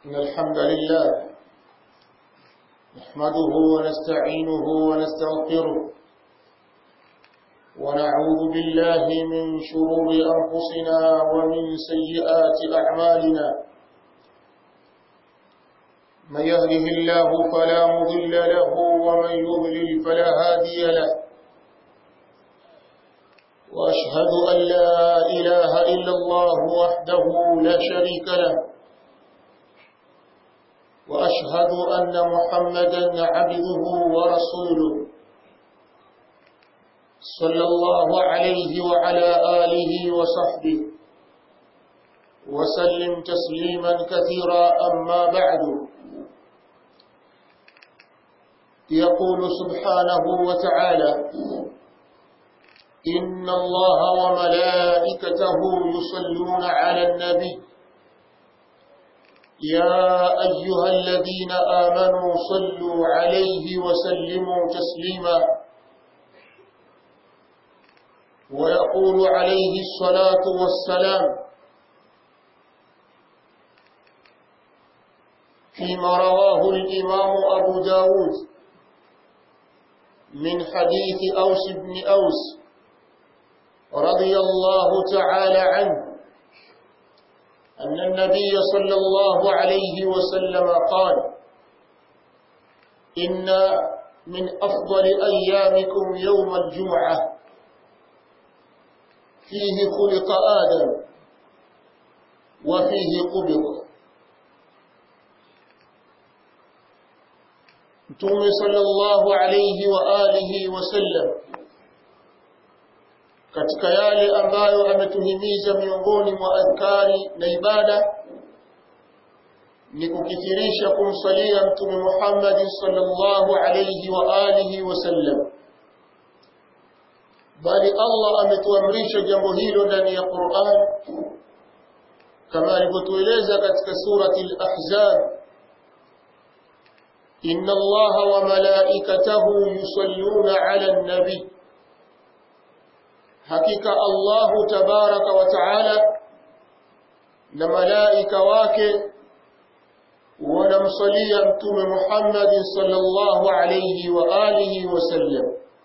إن الحمد لله نحمده ونستعينه ونستغفره ونعوذ بالله من شرور أنفسنا ومن سيئات أعمالنا من يهده الله فلا مضل له ومن يضلل فلا هادي له وأشهد أن لا إله إلا الله وحده لا شريك له وأشهد أن محمدا عبده ورسوله صلى الله عليه وعلى آله وصحبه وسلم تسليما كثيرا أما بعد يقول سبحانه وتعالى إن الله وملائكته يصلون على النبي يا أيها الذين آمنوا صلوا عليه وسلموا تسليما ويقول عليه الصلاة والسلام فيما رواه الإمام أبو داود من حديث أوس بن أوس رضي الله تعالى عنه أن النبي صلى الله عليه وسلم قال إن من أفضل أيامكم يوم الجمعة فيه خلق آدم وفيه قبض Mtume sallallahu alayhi wa alihi wasallam katika yale ambayo ametuhimiza miongoni mwa adhkari na ibada ni kukithirisha kumsalia Mtume Muhammad sallallahu alayhi wa alihi wasallam bali Allah ametuamrisha jambo hilo ndani ya Qur'an kama alivyotueleza katika surati al-Ahzab إن الله وملائكته يصلون على النبي حقيقة الله تبارك وتعالى لملائكة واكي ونمصلي أمتم محمد صلى الله عليه وآله وسلم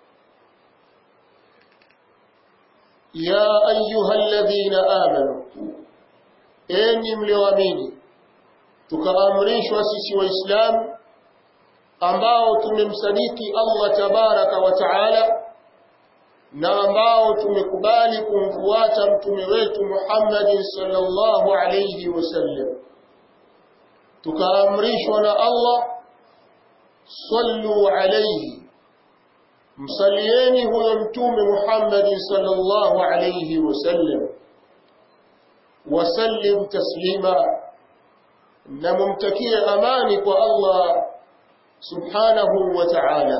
يا أيها الذين آمنوا إني ملواميني tukaamrishwa sisi waislamu ambao tumemsadiki Allah tabaraka wa taala na ambao tumekubali kumfuata mtume wetu Muhammad sallallahu alayhi wasallam tukaamrishwa na Allah sallu alayhi msalieni huyo mtume Muhammad sallallahu alayhi wasallam wasallim taslima na mumtakie amani kwa Allah subhanahu wa ta'ala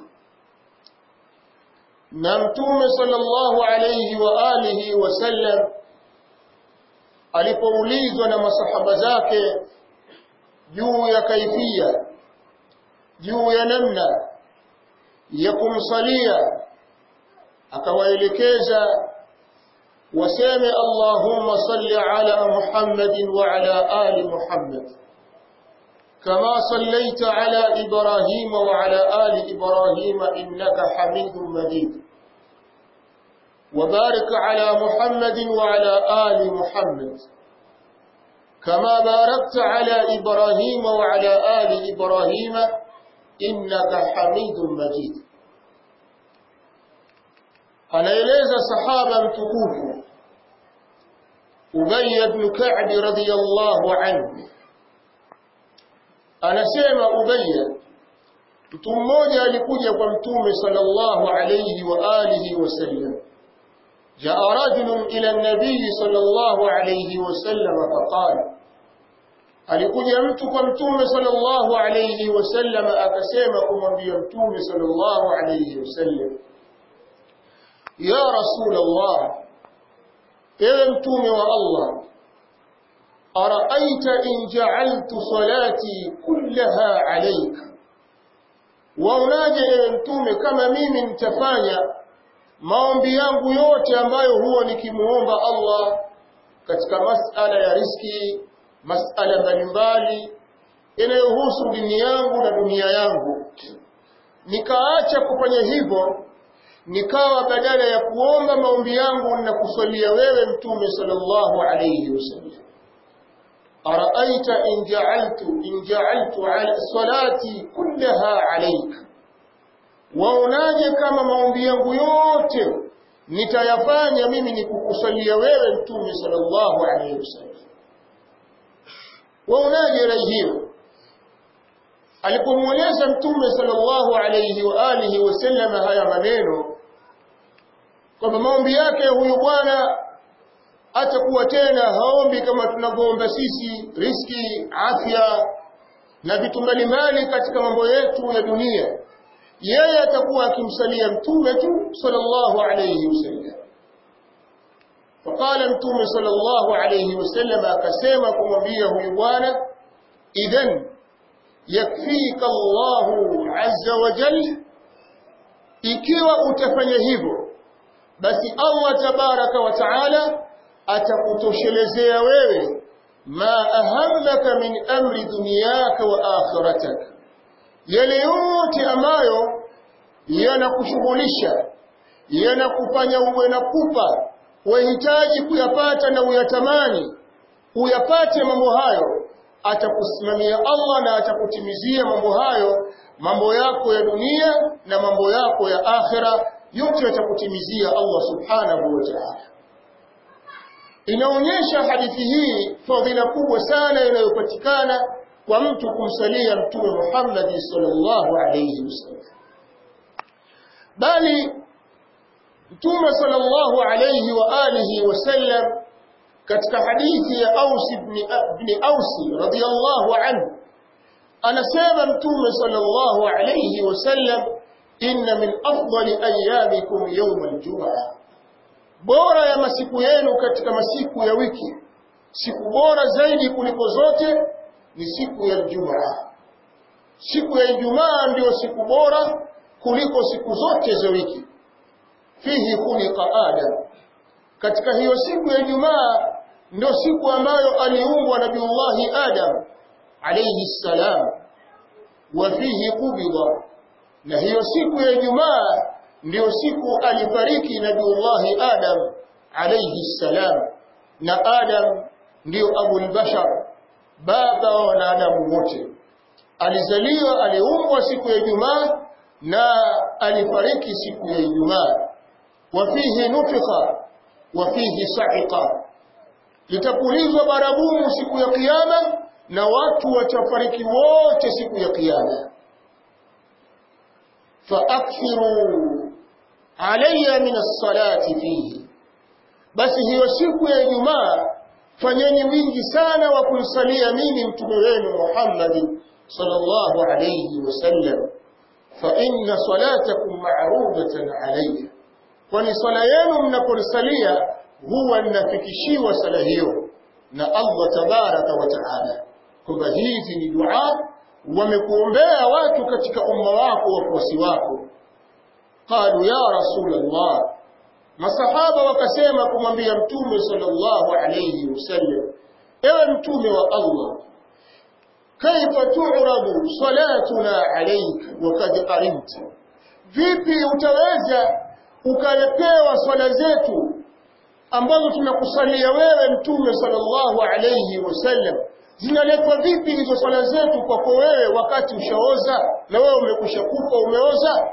na mtume sallallahu alayhi wa alihi wasallam alipoulizwa na masahaba zake juu ya kaifia juu ya namna ya kumsalia akawaelekeza waseme Allahumma salli ala Muhammadin wa ala ali Muhammad كما صليت على إبراهيم وعلى آل إبراهيم إنك حميد مجيد وبارك على محمد وعلى آل محمد كما باركت على إبراهيم وعلى آل إبراهيم إنك حميد مجيد anaeleza sahaba mtukufu Ubay ibn Ka'b radhiyallahu anhu anasema Ubayya mtu mmoja alikuja kwa mtume sallallahu alayhi wa alihi wasallam jaa rajulun ila an-nabiy sallallahu alayhi wasallam faqala alikuja mtu kwa mtume sallallahu alayhi wasallam akasema kumwambia mtume sallallahu alayhi wasallam ya rasul allah ewe mtume wa allah أرأيت إن جعلت صلاتي كلها عليك waonaje ewe mtume kama mimi nitafanya maombi yangu yote ambayo huwa nikimuomba Allah katika masala ya riski masala mbalimbali yanayohusu dini yangu na dunia yangu nikaacha kufanya hivyo nikawa badala ya kuomba maombi yangu na kusalia wewe mtume sallallahu alayhi wasallam araaita in ja'altu in ja'altu ala salati kullaha alayka waonaje kama maombi yangu yote nitayafanya mimi ni kukusalia wewe mtume sallallahu alayhi wasallam waonaje rai hiyo alipomweleza mtume sallallahu alayhi wa alihi wasallam haya maneno kwamba maombi yake huyu bwana atakuwa tena haombi kama tunavyoomba sisi riski afya na vitu mbalimbali katika mambo yetu ya dunia yeye atakuwa akimsalia mtume tu sallallahu alayhi wasallam فقال متوم صلى الله عليه وسلم akasema kumwambia huyu bwana idhan yakfika Allahu azza wa jalla ikiwa utafanya hivyo basi Allah tabaraka wa taala atakutoshelezea wewe ma ahammaka min amri dunyaka wa akhiratak yale yote ambayo yanakushughulisha yanakufanya uwe na pupa wahitaji kuyapata na uyatamani uyapate mambo hayo atakusimamia Allah na atakutimizia mambo hayo mambo yako ya dunia na mambo yako ya akhira yote atakutimizia Allah subhanahu wa ta'ala inaonyesha hadithi hii fadhila kubwa sana inayopatikana kwa mtu kumsalia mtume Muhammad sallallahu alayhi wasallam bali mtume sallallahu alayhi wa alihi wasallam katika hadithi ya Aus ibn ibn Aus radiyallahu anhu anasema mtume sallallahu alayhi wasallam inna min afdali ayyamikum yawm al-jum'ah bora ya masiku yenu katika masiku ya wiki siku bora zaidi kuliko zote ni siku ya Ijumaa siku ya Ijumaa ndio siku bora kuliko siku zote za wiki fihi khuliqa adam katika hiyo siku ya Ijumaa ndio siku ambayo aliumbwa Nabiullahi Adam alayhi salam wa fihi qubida na hiyo siku ya Ijumaa ndio siku alifariki Nabiullahi Adam alayhi salam na Adam ndio abul bashar baba wa wanadamu wote alizaliwa aliumbwa siku ya Ijumaa na alifariki siku ya Ijumaa wa fihi nufikha wa fihi sa'iqa litapulizwa baragumu siku ya kiyama na watu watafariki wote siku ya kiyama faakthiru alayya min as-salati fihi basi hiyo siku ya Ijumaa fanyeni wingi sana wa kumsalia mimi mtume wenu Muhammad sallallahu alayhi wasallam fa inna salatakum ma'rudatan alayya kwani swala yenu mnaponisalia huwa ninafikishiwa sala hiyo na Allah tabaraka wa taala kwamba hizi ni dua wamekuombea watu katika umma wako wafuasi wako qalu ya rasulullah masahaba wakasema kumwambia mtume sallallahu alayhi wasallam ewe mtume wa Allah kaifa tu'radu salatuna alayka wa qad qarimta vipi utaweza ukalepewa swala zetu ambazo tunakusalia wewe mtume sallallahu alayhi wasallam zinaletwa vipi hizo swala zetu kwako wewe wakati ushaoza na wewe umekusha kufa umeoza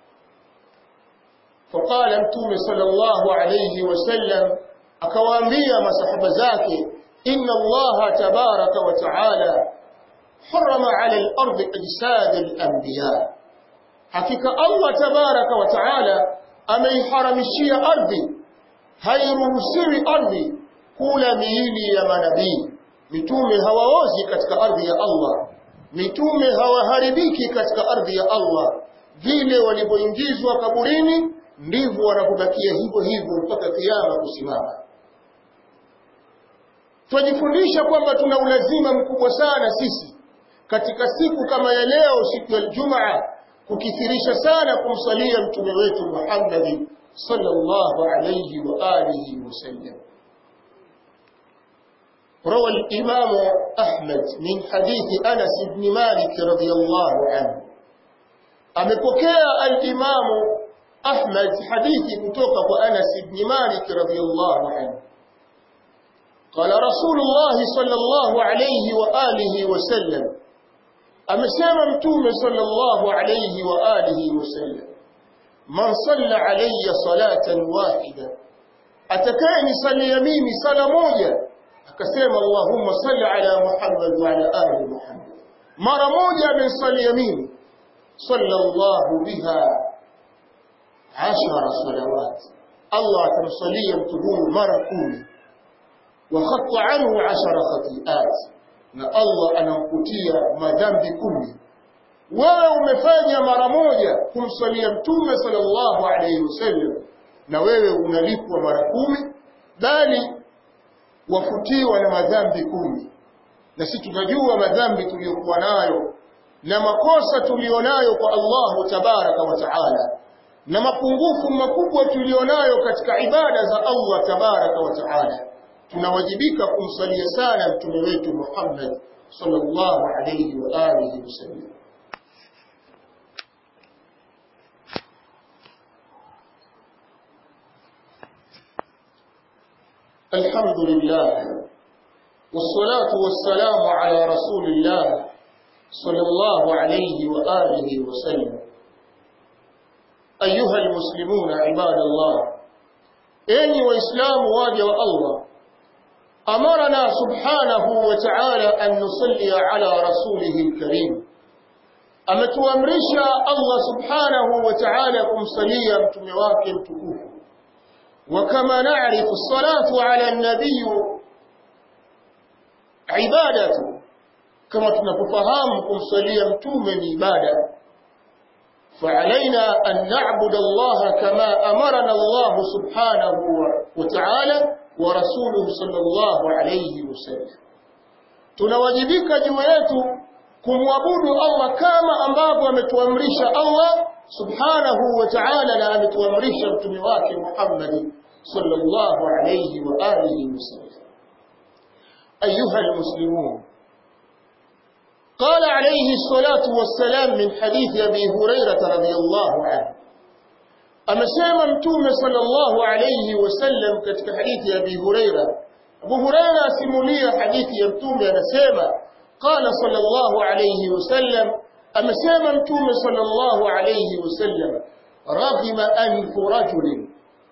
faqala mtume sallallahu alayhi wasallam akawaambia masahaba zake inna allaha tabaraka wa taala harama ala al-ardi ajsad al-anbiya hakika allah tabaraka wa taala ameiharamishia ardhi hairuhusiwi ardhi kula miili ya manabii mitume hawaozi katika ardhi ya Allah mitume hawaharibiki katika ardhi ya Allah vile walivyoingizwa kaburini ndivyo wanakubakia hivyo hivyo mpaka kiyama kusimama twajifundisha kwamba tuna ulazima mkubwa sana sisi katika siku kama ya leo siku ya Ijumaa kukithirisha sana kumsalia mtume wetu Muhammad sallallahu alayhi wa alihi wasallam روى الإمام أحمد من حديث أنس بن مالك رضي الله عنه أمكوكيا الإمام أحمد حديث كتوك أنس بن مالك رضي الله عنه قال رسول الله صلى الله عليه وآله وسلم أمسام متوم صلى الله عليه وآله وسلم من صلى علي صلاة واحدة أتكاني صلي يميني صلاة موجة akasema Allahumma salli ala Muhammad wa ala ali Muhammad mara moja amesali yamini sallallahu biha ashara salawat Allah atamsalia mtu huyu mara kumi wa khatta anhu ashara khati'at na Allah anamkutia madhambi kumi wewe umefanya mara moja kumsalia mtume sallallahu alayhi wasallam na wewe unalipwa mara kumi bali wafutiwa na madhambi kumi na si tunajua madhambi tuliyokuwa nayo na makosa tulionayo kwa Allahu tabaraka wa taala na mapungufu makubwa tulionayo katika ibada za Allah tabaraka wa taala tunawajibika kumsalia sana mtume wetu Muhammad sallallahu alayhi wa alihi wasallam الحمد لله والصلاة والسلام على رسول الله صلى الله عليه وآله وسلم أيها المسلمون عباد الله إني وإسلام واجه الله أمرنا سبحانه وتعالى أن نصلي على رسوله الكريم أما تؤمرش الله سبحانه وتعالى كم صليا متمواك متكوف وكما نعرف الصلاة على النبي عبادة كما تنفهم كم صليا متوما عبادة فعلينا أن نعبد الله كما أمرنا الله سبحانه وتعالى ورسوله صلى الله عليه وسلم tunawajibika juu yetu kumwabudu Allah kama ambavyo ametuamrisha Allah subhanahu wa ta'ala na ametuamrisha mtume wake Muhammad sallallahu alayhi wa alihi wasallam ayuha almuslimun قال عليه الصلاة والسلام من حديث أبي هريرة رضي الله عنه أمسام متوم صلى الله عليه وسلم كتك حديث أبي هريرة أبو هريرة سمولية حديث يمتوم أنسيما قال صلى الله عليه وسلم أمسام متوم صلى الله عليه وسلم رغم أنف رجل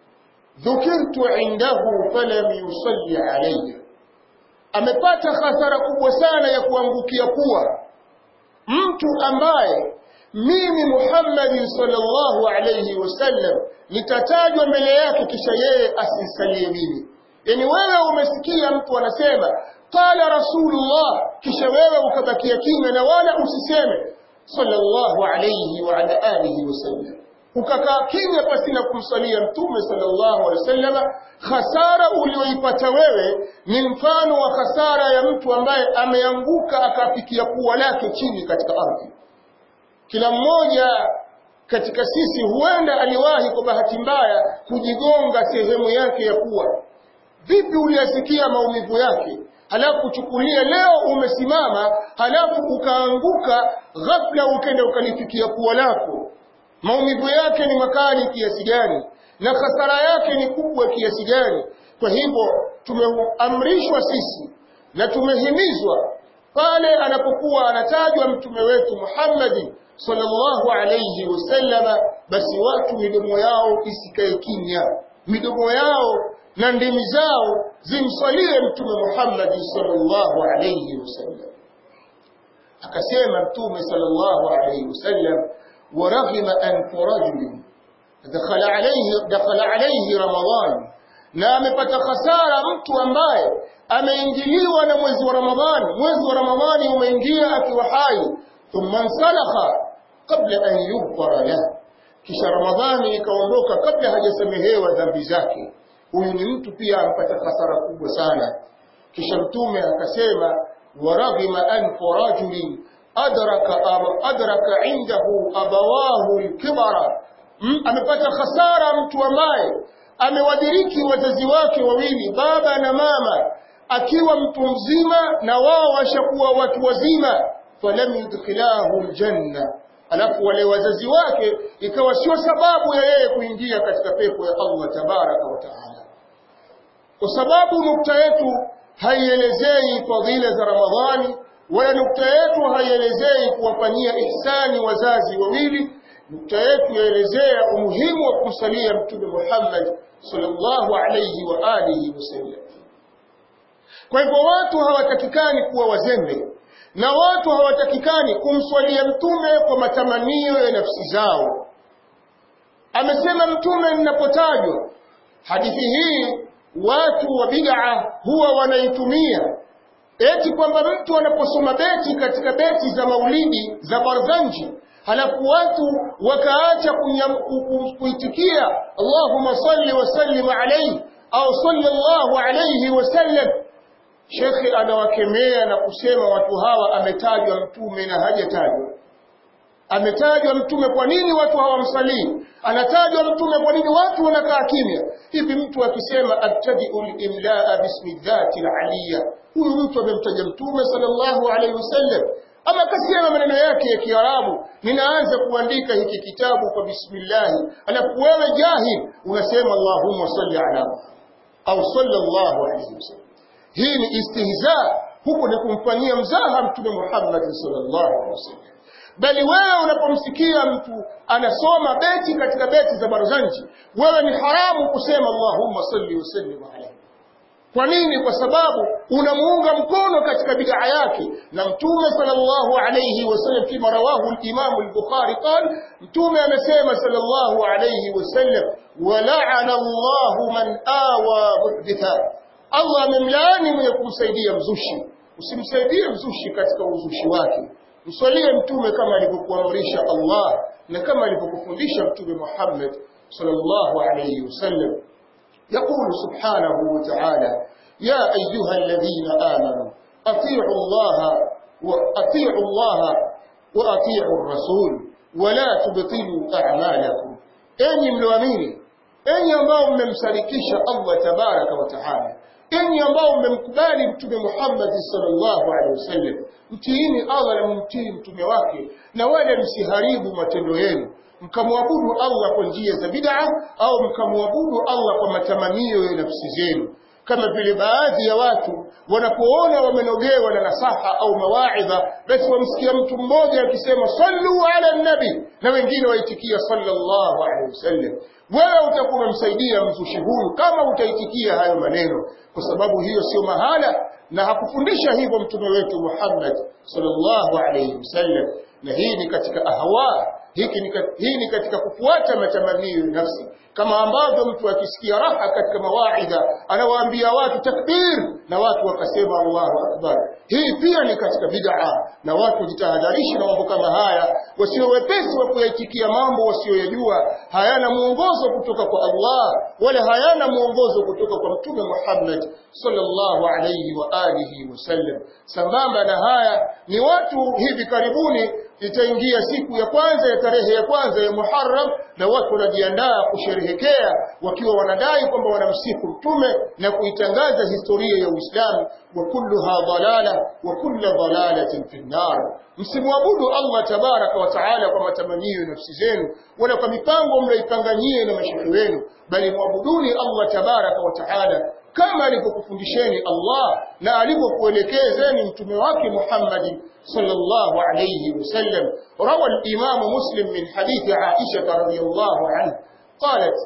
ذكرت عنده فلم يصلي عليه amepata hasara kubwa sana ya kuangukia kuwa mtu ambaye mimi Muhammad sallallahu alayhi wasallam nitatajwa mbele yake kisha yeye asisalie mimi yani wewe umesikia mtu anasema qala rasulullah kisha wewe ukabakia kimya na wala usiseme sallallahu alayhi wa ala alihi wasallam ukakaa kimya pasina kumsalia mtume sallallahu alaihi wasallam hasara ulioipata wewe ni mfano wa hasara ya mtu ambaye ameanguka akafikia pua lake chini katika ardhi kila mmoja katika sisi huenda aliwahi kwa bahati mbaya kujigonga sehemu yake ya pua vipi uliyasikia maumivu yake halafu chukulia leo umesimama halafu ukaanguka ghafla ukenda ukalifikia pua lako maumivu yake ni makali kiasi gani na hasara yake ni kubwa kiasi gani kwa hivyo tumeamrishwa sisi na tumehimizwa pale anapokuwa anatajwa mtume wetu Muhammad sallallahu alayhi wasallama basi watu midomo yao isikae kimya midomo yao na ndimi zao zimsalie mtume Muhammad sallallahu alayhi wasallam akasema mtume sallallahu alayhi wasallam ورغم أنف رجل دخل عليه دخل عليه رمضان na amepata hasara mtu ambaye ameingiliwa na mwezi wa Ramadhani mwezi wa Ramadhani umeingia akiwa hai thumma salakha kabla an yughfara la kisha Ramadhani ikaondoka kabla hajasamehewa dhambi zake huyu ni mtu pia ampata hasara kubwa sana kisha mtume akasema waraghima anfu rajulin adraka adraka indahu abawahu alkibara amepata hasara mtu ambaye amewadiriki wazazi wake wawili baba na mama akiwa mtu mzima na wao washakuwa watu wazima falam yudkhilahu aljanna alafu wale wazazi wake ikawa sio sababu ya yeye kuingia katika pepo ya Allah tabaraka wa taala kwa sababu nukta yetu haielezei fadhila za Ramadhani wala nukta yetu haielezei kuwafanyia ihsani wazazi wawili nukta yetu yaelezea umuhimu wa kumsalia mtume Muhammad sallallahu alayhi wa alihi wasallam kwa hivyo watu hawatakikani kuwa wazembe na watu hawatakikani kumswalia mtume kwa matamanio ya nafsi zao amesema mtume ninapotajwa hadithi hii watu wa bid'a huwa wanaitumia eti kwamba mtu anaposoma beti katika beti za maulidi za barzanji halafu watu wakaacha kuitikia Allahumma salli wa sallim alayhi au sallallahu alayhi wa sallam Shekhe anawakemea na kusema watu hawa ametajwa mtume na hajatajwa. Ametajwa mtume, kwa nini watu hawamsalii? Anatajwa mtume, kwa nini watu wanakaa kimya? Hivi mtu akisema abtadiu limlaa bismi dhati aliyya, huyu mtu amemtaja mtume sallallahu alaihi wasallam, ama akasema maneno yake ya Kiarabu, ninaanza kuandika hiki kitabu kwa bismillahi, alafu wewe jahil unasema Allahumma salli ala au sallallahu alaihi wasallam hii ni istihza huku ni kumfanyia mzaha mtume Muhammad sallallahu alaihi wasallam bali wewe unapomsikia mtu anasoma beti katika beti za barzanji wewe ni haramu kusema Allahumma salli wa sallim alayhi kwa nini kwa sababu unamuunga mkono katika bid'a yake na mtume sallallahu alayhi wasallam kama rawahu al-imam al-bukhari qala mtume amesema sallallahu alayhi wasallam wa la'ana Allahu man awa muhditha Allah amemlaani mwenye kumsaidia mzushi. Usimsaidie mzushi katika uzushi wake. Mswalie mtume kama alivyokuamrisha Allah na kama alivyokufundisha mtume Muhammad sallallahu alayhi wasallam. يقول سبحانه وتعالى يا أيها الذين آمنوا أطيعوا الله وأطيعوا الله وأطيعوا الرسول ولا تبطلوا أعمالكم أني ملوامين أني ambao mmemsadikisha Allah tabaraka wa taala enyi ambao mmemkubali mtume Muhammad sallallahu alaihi wasallam mtiini Allah na mtii mtume wake na wala msiharibu matendo yenu mkamwabudu Allah kwa njia za bid'a au mkamwabudu Allah kwa matamanio ya nafsi zenu kama vile baadhi ya watu wanapoona wamenogewa na nasaha au mawaidha basi wamsikia mtu mmoja akisema sallu ala nabi na wengine waitikia sallallahu alaihi wasallam wewe utakuwa umemsaidia mzushi huyu kama utaitikia hayo maneno kwa sababu hiyo sio mahala na hakufundisha hivyo mtume wetu Muhammad sallallahu alaihi wasallam na hii ni katika ahwa hiki ni hii ni katika kufuata matamanio ya nafsi kama ambavyo mtu akisikia raha katika mawaidha anawaambia watu takbir na watu wakasema Allahu akbar hii pia ni katika bid'a na watu jitahadharishi na mambo kama haya wasio wepesi wa kuyaitikia mambo wasioyajua hayana muongozo kutoka kwa Allah wala hayana muongozo kutoka kwa mtume Muhammad sallallahu alayhi wa alihi wasallam sambamba na haya ni watu hivi karibuni itaingia siku ya kwanza ya tarehe ya kwanza ya Muharram na watu wanajiandaa kusherehekea wakiwa wanadai kwamba wanamsifu mtume na kuitangaza historia ya Uislamu wa kulluha dalala wa kullu dalalatin fi nar msimwabudu Allah tabaraka wa taala kwa matamanio ya nafsi zenu wala kwa mipango mnaipanganyie na mashauri wenu bali mwabuduni Allah tabaraka wa taala kama alivyokufundisheni Allah na alivyokuelekezeni mtume wake Muhammad sallallahu alayhi wasallam rawa al-imam muslim min hadith Aisha radhiyallahu anha qalat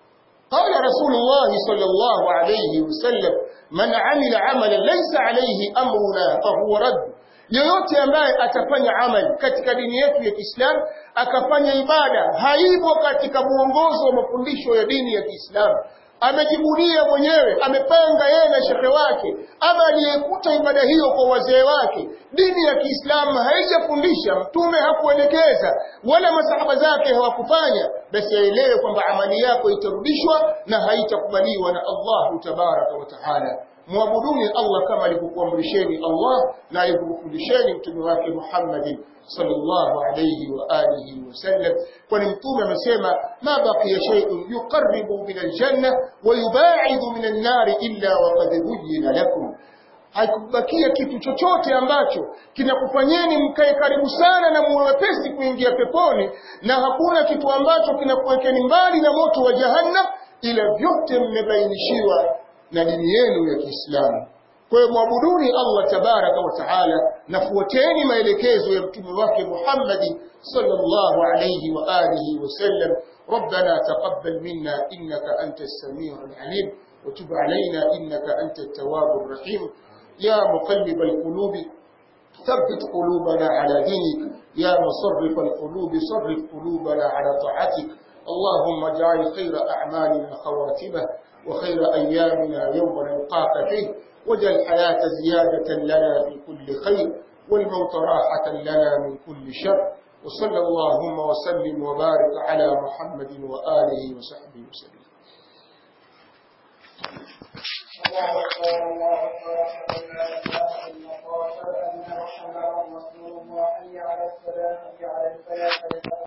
قال رسول الله صلى الله عليه وسلم من عمل عملا ليس عليه أمرنا فهو رد yoyote ambaye atafanya amali katika dini yetu ya Kiislamu akafanya ibada haipo katika muongozo wa mafundisho ya dini ya Kiislamu amejibunia mwenyewe amepanga yeye na shehe wake ama aliyekuta ibada hiyo kwa wazee wake dini ya Kiislamu haijafundisha mtume hakuelekeza wala masahaba zake hawakufanya basi aelewe kwamba amali yako itarudishwa na haitakubaliwa na Allahu tabaraka wa taala muabuduni Allah kama alivyokuamrisheni Allah na alivyokufundisheni mtume wake Muhammad sallallahu alayhi wa alihi wasallam kwani mtume amesema ma baqiya shay'un yuqarribu min aljanna wa yubaidu min an-nar illa wa qad buyyina lakum haikubakia kitu chochote ambacho kinakufanyeni mkae karibu sana na muwe wepesi kuingia peponi na hakuna kitu ambacho kinakuwekeni mbali na moto wa jahannam ila vyote mmebainishiwa na dini yenu ya Kiislamu kwa hiyo mwabuduni Allah tabaraka wa taala na fuateni maelekezo ya mtume wake Muhammad sallallahu alayhi wa alihi wasallam ربنا تقبل منا إنك أنت السميع العليم وتب علينا إنك أنت التواب الرحيم يا مقلب القلوب ثبت قلوبنا على دينك يا مصرف القلوب صرف قلوبنا على طاعتك اللهم اجعل خير أعمالنا خواتمه وخير أيامنا يوم نلقاك فيه واجعل الحياة زيادة لنا في كل خير والموت راحة لنا من كل شر وصلى اللهم وسلم وبارك على محمد وآله وصحبه وسلم الله أكبر الله أكبر أشهد أن لا إله إلا الله وأشهد أن محمدا رسول الله حي على الصلاة حي على الفلاح